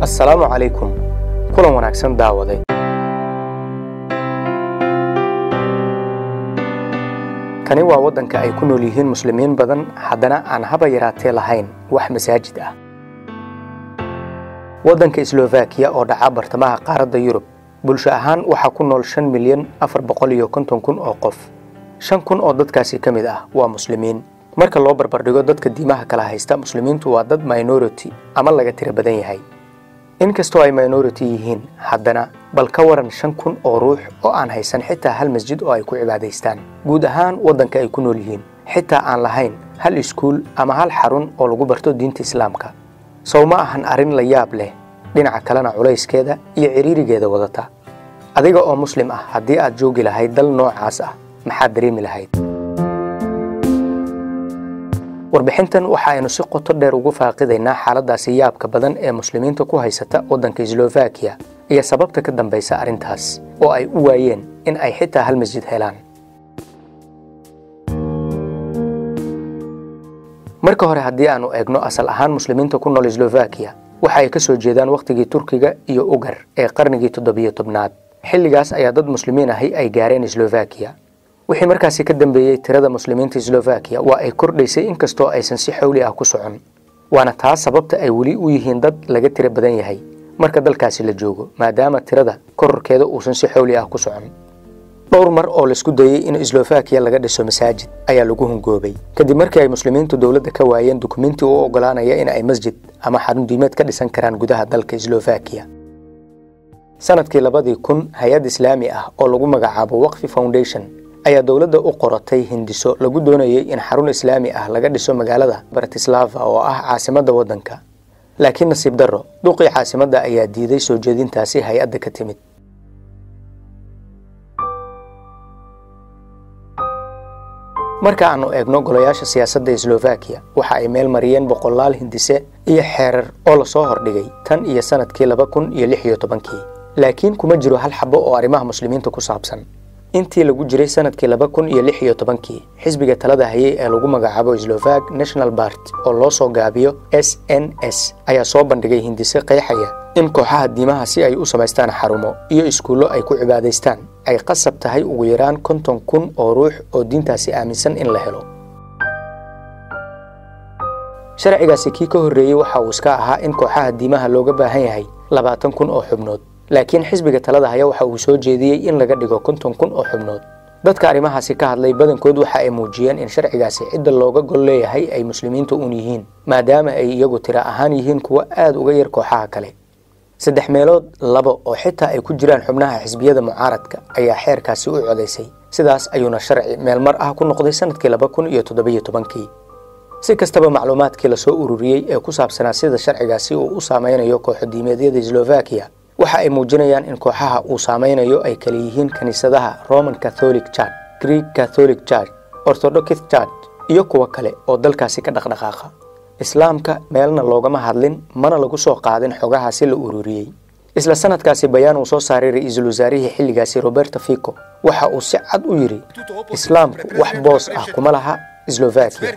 assalaamu calaykum kulan wanaagsan daawaday kani waa waddanka ay ku nool yihiin muslimiin badan haddana aan haba yaraatee lahayn wax masaajid ah waddanka slovakiya oo dhaca bartamaha qaaradda yurub bulsho ahaan waxaa ku nool shan milyan afar boqol iyo konton kun oo qof shan kun oo dadkaasi ka mid ah waa muslimiin marka loo barbardhigo dadka diimaha kala haysta muslimiintu waa dad minority ama laga tiro badan yahay inkastoo ay minority yihiin haddana bal ka waran shan kun oo ruux oo aan haysan xitaa hal masjid oo ay ku cibaadaystaan guud ahaan waddanka ay ku nool yihiin xitaa aan lahayn hal iskuul ama hal xarun oo lagu barto diinta islaamka sow ma ahan arrin la yaab leh dhinaca kalena culayskeeda iyo ciriirigeeda wadata adiga oo muslim ah haddii aad joogi lahayd dal noocaas ah maxaad dareemi lahayd warbixintan waxa aynu si qoto dheer ugu faaqidaynaa xaaladaasi yaabka badan ee muslimiinta ku haysata waddanka slovakiya iyo sababta ka dambaysa arrintaas oo ay u waayeen in ay xitaa hal masjid helaan marka hore haddii aanu eegno asal ahaan muslimiinta ku nool slovakiya waxa ay ka soo jeedaan wakhtigii turkiga iyo ugar ee qarnigii toddobiyo tobnaad xilligaas ayaa dad muslimiin ahi ay gaareen slovakiya wixii markaasi ka dambeeyey tirada muslimiinta slovakiya waa ay kordhaysay inkastoo aysan si xowli ah ku socon waana taas sababta ay weli u yihiin dad laga tiro badan yahay marka dalkaasi la joogo maadaama tirada kororkeeda uusan si xowli ah ku socon dhowr mar oo laisku dayey in slovakiya laga dhiso masaajid ayaa lagu hungoobay kadib markii ay muslimiintu dowladda ka waayeen dukumiinti u ogolaanaya in ay masjid ama xarun diimeed ka dhisan karaan gudaha dalka slovakiya sanadkii labadii kun hay-ad islaami ah oo lagu magacaabo waqfi foundation ayaa dowladda u qoratay hindiso lagu doonayay in xarun islaami ah laga dhiso magaalada bratislava oo ah caasimadda waddanka laakiin nasiib darro duqii caasimadda ayaa diiday soo jeedintaasi hay-adda ka timid marka aanu eegno golayaasha siyaasadda slovakiya waxa ay meel mariyeen boqolaal hindise iyo xeerar oo lasoo hordhigay tan iyo sanadkii laba kun iyo lix iyo tobankii laakiin kuma jiro hal xabo oo arrimaha muslimiinta ku saabsan intii lagu jiray sanadkii laba kun iyo lix iyo tobankii xisbiga talada hayay ee lagu magacaabo slovak national bart oo loo soo gaabiyo s n s ayaa soo bandhigay hindise qeexaya in kooxaha diimaha si ay u samaystaan xarumo iyo iskuullo ay ku cibaadaystaan ay qasab tahay ugu yaraan konton kun oo ruux oo diintaasi aaminsan in la helo sharcigaasi kii ka horreeyey waxa uu iska ahaa in kooxaha diimaha looga baahan yahay labaatan kun oo xubnood laakiin xisbiga talada haya waxa uu soo jeediyey in laga dhigo konton kun oo xubnood dadka arrimahaasi ka hadlay badankood waxa ay muujiyeen in sharcigaasi cidda looga gol leeyahay ay muslimiinta uun yihiin maadaama ay iyagu tiro ahaan yihiin kuwo aad uga yar kooxaha kale saddex meelood labo oo xitaa ay ku jiraan xubnaha xisbiyada mucaaradka ayaa xeerkaasi u codaysay sidaas ayuuna sharci meelmar ah ku noqday sanadkii laba kun iyo toddobiyo tobankii si kastaba macluumaadkii lasoo ururiyey ee ku saabsanaa sida sharcigaasi uu u saameynayo kooxodiimeedyada slovakiya waxa ay muujinayaan in kooxaha uu saameynayo ay kala yihiin kiniisadaha roman catholic church greek catholic church orthodox church iyo kuwo kale oo dalkaasi ka dhaqdhaqaaqa islaamka meelna loogama hadlin mana lagu soo qaadin xogahaasi la ururiyey isla sanadkaasi bayaan uu soo saaray ra-iisul wasaarihii xilligaasi roberto fico waxa uu si cad u yidhi islaamku wax boos ah kuma laha slovakiya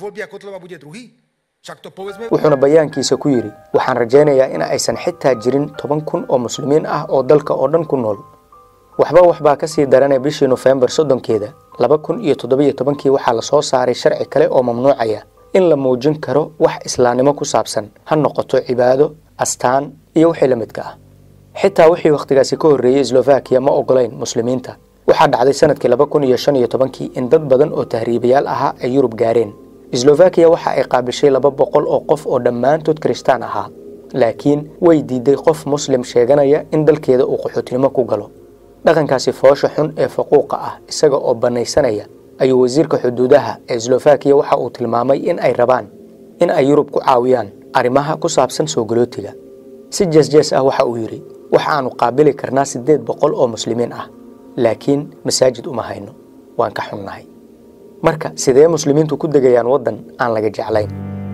wuxuuna bayaankiisa ku yidhi waxaan rajaynayaa in aysan xitaa jirin toban kun oo muslimiin ah oo dalka oo dhan ku nool waxba waxbaa ka sii daranay bishii nofembar soddonkeeda laba kun iyo toddobiyo tobankii waxaa la soo saaray sharci kale oo mamnuucaya in la muujin karo wax islaamnimo ku saabsan ha noqoto cibaado astaan iyo wixii la midka ah xitaa wixii wakhtigaasi ka horreeyey slovakiya ma ogolayn muslimiinta waxaa dhacday sanadkii laba kun iyo shan iyo tobankii in dad badan oo tahriibayaal ahaa ay yurub gaareen slovakiya waxa ay qaabishay laba boqol oo qof oo dhammaantood kiristaan ahaa laakiin way diiday qof muslim sheeganaya in dalkeeda uu qaxootinimo ku galo dhaqankaasi foosha xun ee faquuqa ah isaga oo bannaysanaya ayuu wasiirka xuduudaha ee slovakiya waxa uu tilmaamay in ay rabaan in ay yurub ku caawiyaan arrimaha ku saabsan soo galootiga si jeesjees ah waxa uu yidhi waxa aanu qaabili karnaa siddeed boqol oo muslimiin ah laakiin masaajid uma hayno waan ka xunnahay marka sidee muslimiintu ku degayaan waddan aan laga jeclayn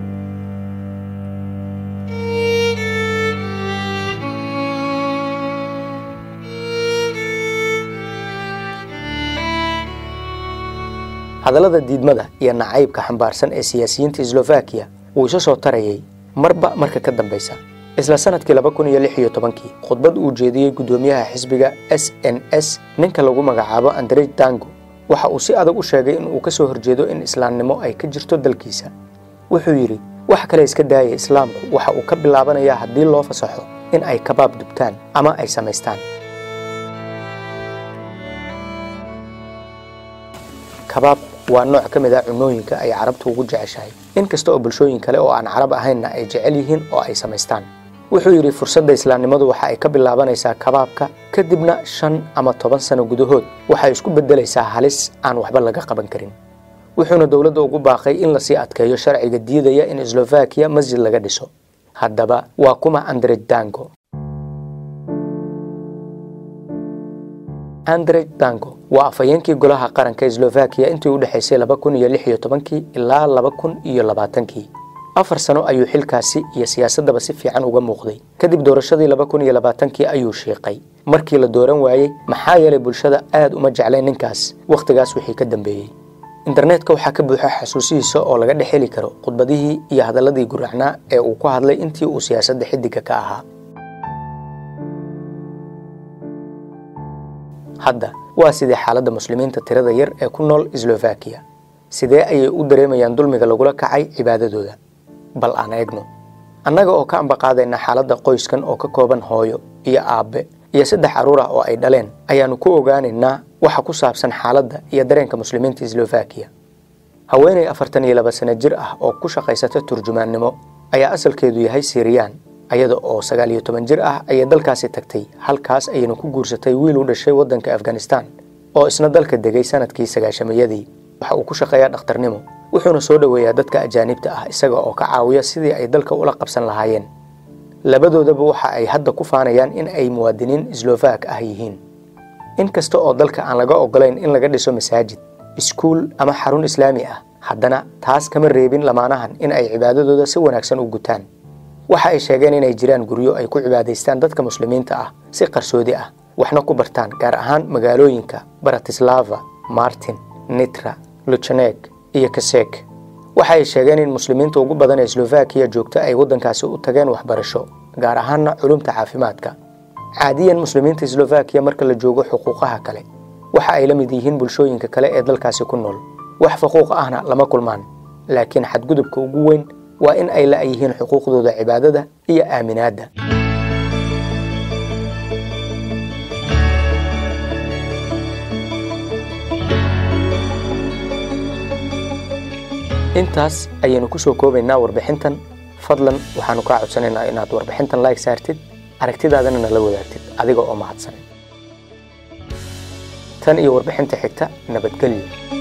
hadallada diidmada iyo nacaybka xambaarsan ee siyaasiyiinta slovakiya wuu isa soo tarayay marba marka ka dambaysa isla sanadkii laba kun iyo lix iyo tobankii khudbad uu jeediyey guddoomiyaha xisbiga s n s ninka lagu magacaabo andrej dango waxa uu si adag u sheegay in uu ka soo horjeedo in islaamnimo ay ka jirto dalkiisa wuxuu yidhi wax kale iska daaya islaamku waxa uu ka bilaabanayaa haddii loo fasaxo in ay kabaab dubtaan ama ay samaystaan kabaab waa nooc ka mid ah cunooyinka ay carabtu ugu jeceshahay in kasta oo bulshooyin kale oo aan carab ahaynna ay jecel yihiin oo ay samaystaan wuxuu yidhi fursadda islaamnimadu waxa ay ka bilaabanaysaa kabaabka kadibna shan ama toban sano gudahood waxay isku beddelaysaa halis aan waxba laga qaban karin wuxuuna dowladda ugu baaqay in lasii adkeeyo sharciga diidaya in slovakiya masjid laga dhiso haddaba waa kuma andrej dango andrej dango waa afhayeenkii golaha qaranka slovakiya intii u dhexaysay laba kun iyo lix iyo tobankii ilaa laba kun iyo labaatankii afar sano ayuu xilkaasi iyo siyaasaddaba si fiican uga muuqday kadib doorashadii laba kun iyo labaatankii ayuu shiiqay markii la dooran waayey maxaa yeelay bulshada aad uma jeclayn ninkaas wakhtigaas wixii ka dambeeyey internetka waxaa ka buuxa xasuusihiisa oo laga dhex heli karo khudbadihii iyo hadalladii guracnaa ee uu ku hadlay intii uu siyaasadda xiddigga ka ahaa hadda waa sidee xaaladda muslimiinta tirada yar ee ku nool slovakiya sidee ayay u dareemayaan dulmiga lagula kacay cibaadadooda bal aan eegno annaga oo ka ambaqaadayna xaaladda qoyskan oo ka kooban hooyo iyo aabbe iyo saddex carruur ah oo ay dhaleen ayaannu ku ogaanaynaa waxa ku saabsan xaaladda iyo dareenka muslimiinta slovakiya haweenay afartan iyo laba sano jir ah oo ku shaqaysata turjumaannimo ayaa asalkeedu yahay siiriyaan ayada oo sagaal iyo toban jir ah ayay dalkaasi tagtay halkaas ayayna ku guursatay wiil u dhashay waddanka afghanistan oo isna dalka degay sanadkii sagaashamayadii waxa uu ku shaqeeyaa dhakhtarnimo wuxuuna soo dhoweeyaa dadka ajaanibta ah isaga oo ka caawiya sidii ay dalka ula qabsan lahaayeen labadoodaba waxa ay hadda ku faanayaan in ay muwaadiniin slovak ah yihiin in kasta oo dalka aan laga ogolayn in laga dhiso masaajid iskuul ama xarun islaami ah haddana taas kama reebin lamaanahan in ay cibaadadooda si wanaagsan u gutaan waxa ay sheegeen inay jiraan guryo ay ku cibaadaystaan dadka muslimiinta ah si qarsoodi ah waxna ku bartaan gaar ahaan magaalooyinka baratislava martin nitra luchanek iyo kasek waxa ay sheegeen in muslimiinta ugu badan ee slovakiya joogta ay waddankaasi u tageen waxbarasho gaar ahaanna culumta caafimaadka caadiyan muslimiinta slovakiya marka la joogo xuquuqaha kale waxa ay la mid yihiin bulshooyinka kale ee dalkaasi ku nool wax faquuq ahna lama kulmaan laakiin xadgudubka ugu weyn waa in ay la yihiin xuquuqdooda cibaadada iyo aaminaadda intaas ayaynu ku soo koobaynaa warbixintan fadlan waxaanu kaa codsanaynaa inaad warbixintan like saartid aragtidaadana nala wadaagtid adiga oo mahadsan tan iyo warbixinta xigta nabadgelyo